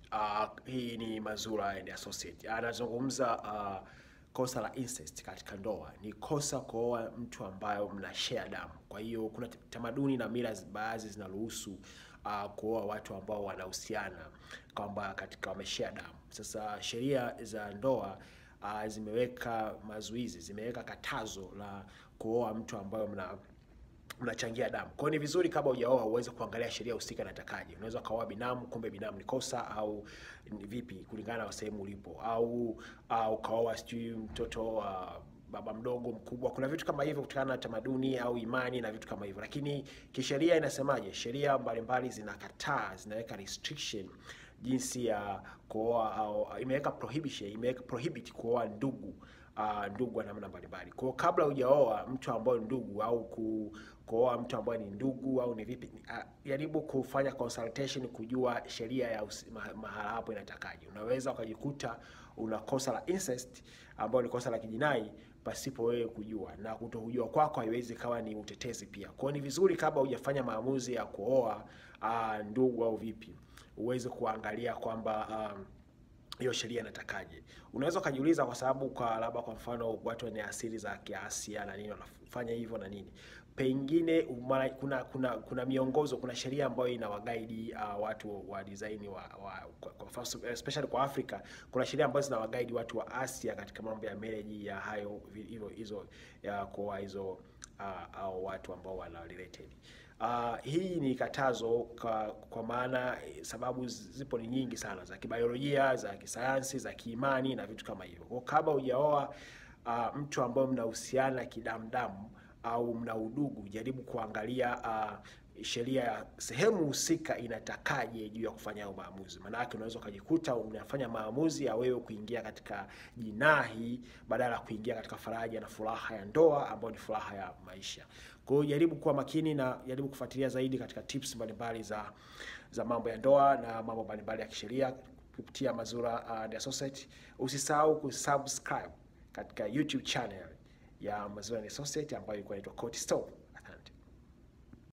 Uh, hii ni Mazura and Associate. Anazungumza uh, kosa la incest katika ndoa. Ni kosa kuoa mtu ambayo mna share damu. Kwa hiyo kuna tamaduni na mila baadhi zinaruhusu uh, kuoa watu ambao wanahusiana kwamba katika wameshare damu. Sasa sheria za ndoa uh, zimeweka mazuizi, zimeweka katazo la kuoa mtu ambayo mna mnachangia damu. Kwa hiyo ni vizuri kabla hujaoa uweze kuangalia sheria husika inatakaje. Unaweza ukaoa binamu, kumbe binamu ni kosa au ni vipi kulingana na sehemu ulipo, au uh, ukaoa sijui mtoto wa uh, baba mdogo mkubwa. Kuna vitu kama hivyo kutokana na tamaduni au imani na vitu kama hivyo, lakini kisheria inasemaje? Sheria mbalimbali zinakataa, zinaweka restriction jinsi ya kuoa au imeweka prohibition, imeweka prohibit kuoa ndugu uh, ndugu wa namna mbalimbali. Kwa hiyo kabla hujaoa mtu ambaye ndugu au ku, kuoa mtu ambaye ni ndugu au ni vipi, uh, jaribu kufanya consultation kujua sheria ya usi- ma- mahala hapo inatakaje. Unaweza ukajikuta una kosa la incest ambayo ni kosa la kijinai pasipo wewe kujua, na kutokujua kwako haiwezi kawa ni utetezi pia. Kwa hiyo ni vizuri kabla hujafanya maamuzi ya kuoa uh, ndugu au vipi, uweze kuangalia kwamba um, hiyo sheria inatakaje. Unaweza ukajiuliza kwa sababu kwa labda kwa mfano watu wenye asili za Kiasia na nini wanafanya hivyo na nini, pengine mara, kuna kuna kuna miongozo, kuna sheria ambayo inawagaidi uh, watu wa design wa, wa kwa, kwa, especially kwa Afrika, kuna sheria ambazo zinawagaidi watu wa Asia katika mambo ya marriage ya hayo vi- hivyo hizo ya kuoa hizo uh, au watu ambao wana related Uh, hii ni katazo kwa, kwa maana eh, sababu zi- zipo ni nyingi sana za kibiolojia, za kisayansi, za kiimani na vitu kama hivyo. Kwa kabla hujaoa uh, mtu ambaye mnahusiana kidamdamu au mna udugu, jaribu kuangalia uh, sheria ya sehemu husika inatakaje juu ya kufanya hayo maamuzi. Maanake unaweza ukajikuta unafanya maamuzi ya wewe kuingia katika jinahi badala ya kuingia katika faraja na furaha ya ndoa ambayo ni furaha ya maisha. Kwa hiyo jaribu kuwa makini na jaribu kufuatilia zaidi katika tips mbalimbali za za mambo ya ndoa na mambo mbalimbali ya kisheria kupitia Mazura and Associate. Usisahau kusubscribe katika YouTube channel ya Mazura and Associate ambayo ilikuwa inaitwa Court Store.